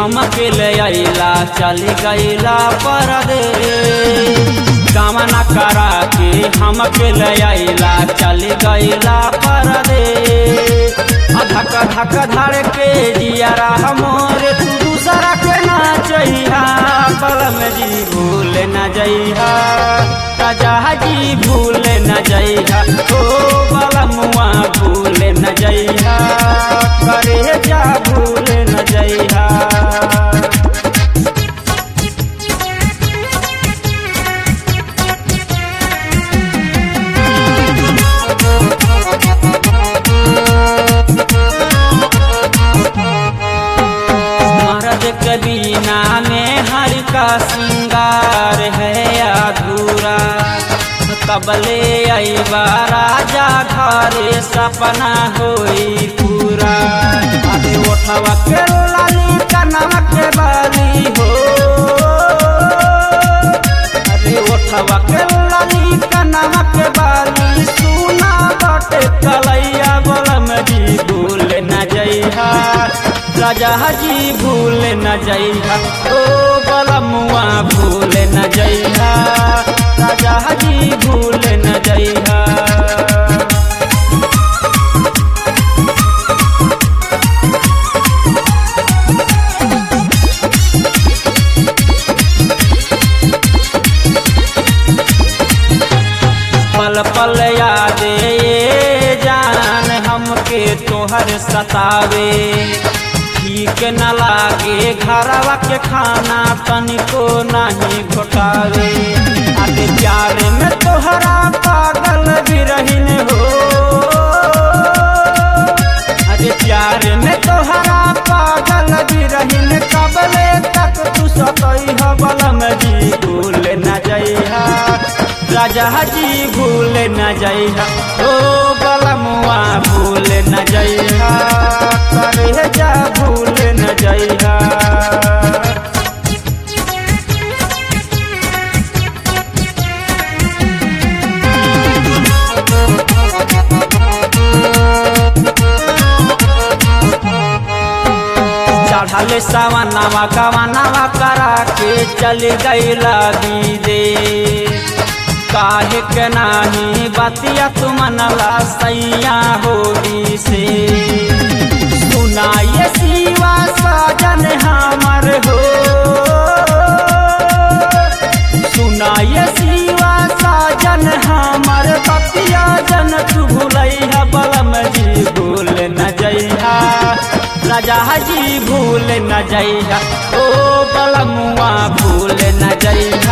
हम के ले अइला चली गइला परदेश कामना करा के हम के ले अइला चली गइला परदेश धक धक धड़ के जियारा मोरे तू दूसरा के ना चहिया बलम जी भूल न जइहा राजा जी भूल न जइहा ओ बलमुआ भूल न जइहा करे जा भूल न जइहा मर्द के बिना में हर का श्रृंगार है अधूरा कबले अबा राजा घरे सपना होई पूरा अरे ओठवा के लाली कनवा के बाली हो अरे ओठवा के लाली कनवा के बाली सुना बटे कलैया बलम जी भूल न जइहा राजा जी भूल न जइहा ओ बलमुआ भूल न जइहा राजा जी भूल न जइहा पल पल याद ये जान हमके तोहर सतावे ठीक न लागे घरवा के खाना तनिको नहीं घोटावे अरे प्यार में तोहरा पागल भी रहीन हो अरे प्यार में तोहरा पागल भी रहीन कबले तक तू सतई बलम जी भूल न जइहा राजा जी भूल न जइहा ओ बलमुआ भूल न जइहा करे जा भूल न जइहा चढ़ल सवनवा कवनवा करा के चल गईला दीदे काहे के नाही बतिया तुमनला सैया होगी से सुनाइए शिवा साजन हमर हो सुनाइए शिवा साजन हमर बतिया जन तू भूलैहा बलम जी भूल न जइहा राजा जी भूल न जइहा ओ बलमुआ भूल न जइहा